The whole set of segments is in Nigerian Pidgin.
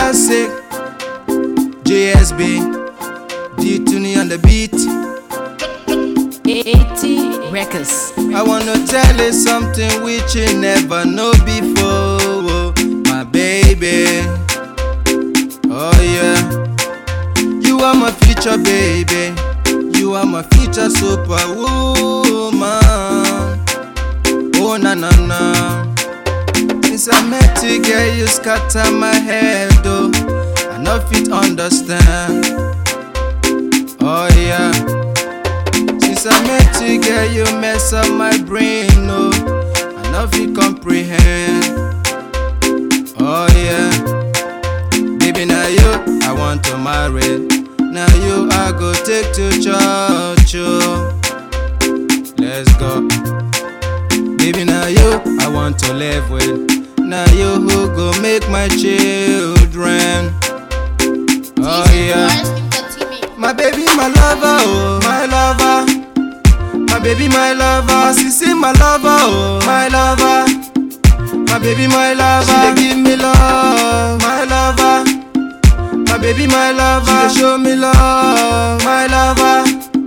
classic. JSB, D Tuni on the beat. 80 Records. I wanna tell you something which you never know before, my baby. Oh yeah, you are my future baby. You are my future superwoman. Oh na na na. Since I met you, girl, you scatter my head, oh. I no fit understand. Oh yeah. Since I met you, girl, you mess up my brain, oh. I no fit comprehend. Oh yeah. Baby, now you I want to marry. Now you I go take to church, oh. Let's go. Baby, now you I want to live with. Now you who go make my children. Oh yeah. My baby, my lover, oh, my lover. My baby, my lover. My sissy, my lover, oh, my lover. My baby, my lover. She dey give me love, my lover. My baby, my lover. She dey show me love, my lover.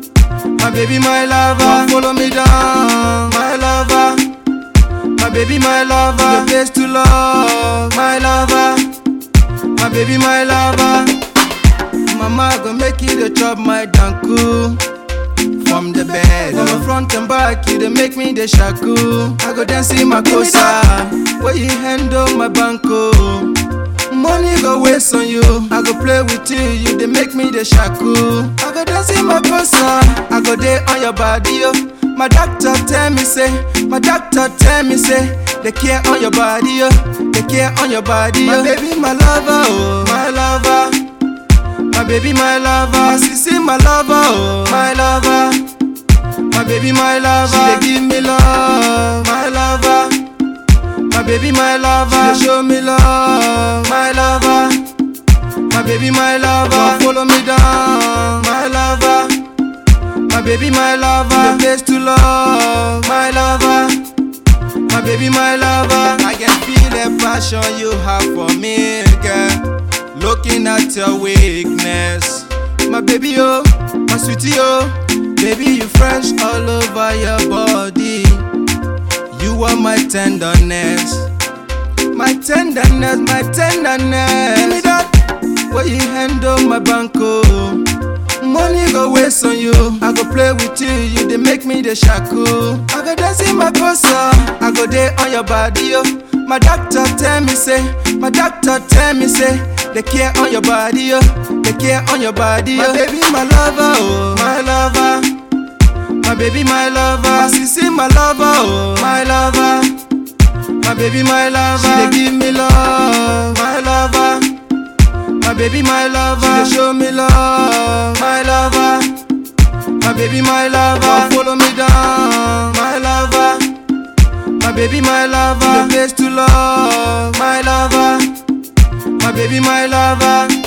My baby, my lover. Follow me down, my lover. My baby, my lover. The place to love, my lover. My baby, my lover. Mama go make you the chop my danku from the bed. From the front and back, you dey make me the shaku. I go dance in my cosa, where you handle my banco. Money go waste on you, I go play with you, you dey make me the shaku. I go dance in my cosa, I go day on your body, yo. My doctor tell me say, my doctor tell me say, they care on your body, yo. They care on your body, yo. My baby, my lover, oh, my lover. My baby, my lover, my sissy, my lover, oh, my lover. My baby, my lover, she dey give me love, my lover. My baby, my lover, she dey show me love, my lover. My baby, my lover, follow me down, my lover. My baby, my lover, the place to love, my lover. My baby, my lover, I can feel the passion you have for me, girl. Looking at your weakness, my baby, oh, my sweetie, oh, baby, you fresh all over your body. You are my tenderness, my tenderness, my tenderness. Give me that, where you handle my banco. Money go waste on you, I go play with you, you dey make me the shaku. I go dance in my cosa, I go day on your body, yo. My doctor tell me say, my doctor tell me say, they care on your body, yo. They care on your body, yo. My baby, my lover, oh, my lover. My baby, my lover, my sissy, my lover, oh, my lover. My baby, my lover, she dey give me love, my lover. My baby, my lover, she dey show me love, my lover. My baby, my lover, follow me down, my lover. My baby, my lover, the place to love, my lover. My baby, my lover.